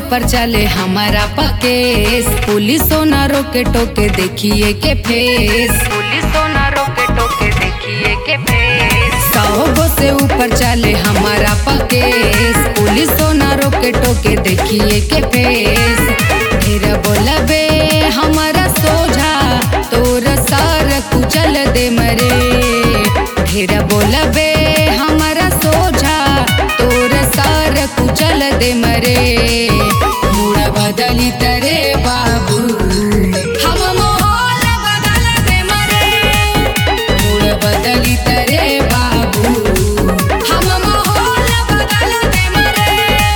ऊपर चले हमारा पकेस पुलिसों ना रोके टोके देखिए के फेस पुलिसों ना रोके टोके देखिए के फेस सौ गो से ऊपर चले हमारा पकेस पुलिसों ना रोके टोके देखिए के फेस फिर बोलबे हमारा सोझा तोर सार कुचल दे मरे फिर बोलबे हमारा सोझा तोर सार कुचल दे मरे मुड़ बदली तरे बाबू हम माहौल बदल दे मरे मुड़ बदली तरे बाबू हम माहौल बदल दे मरे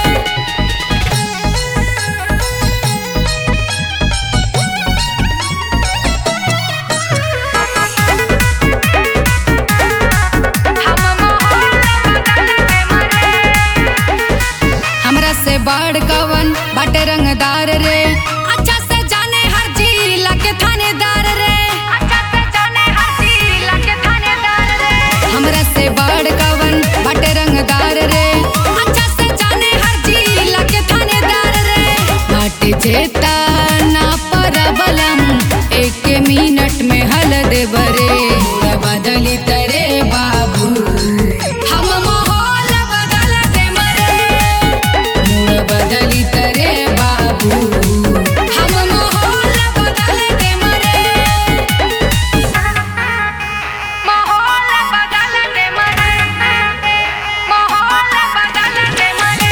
हमरा से बड़ कवन बाटे रंगदार रे अच्छा से जाने हर जिला के थानेदार रे अच्छा से जाने हर जिला के थानेदार रे हमरा से बड़ कवन बाटे रंगदार रे अच्छा से जाने हर जिला के थानेदार रे बाटे जेता ना परबलम एक मिनट में हल दे बरे पूरा बदली तरे बाबू हम माहौल बदल दे मरे मुड़ बदली तरे बाबू हम माहौल बदल दे मरे माहौल बदल दे मरे माहौल बदल दे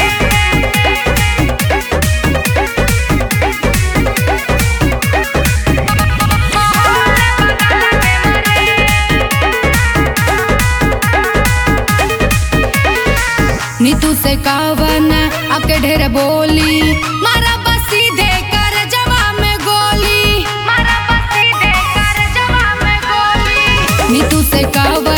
नीतू से कावन आपके ढेर बोली मारा बस सीधे कर जवाब में गोली मारा बस सीधे कर जवाब में गोली नीतू से कावन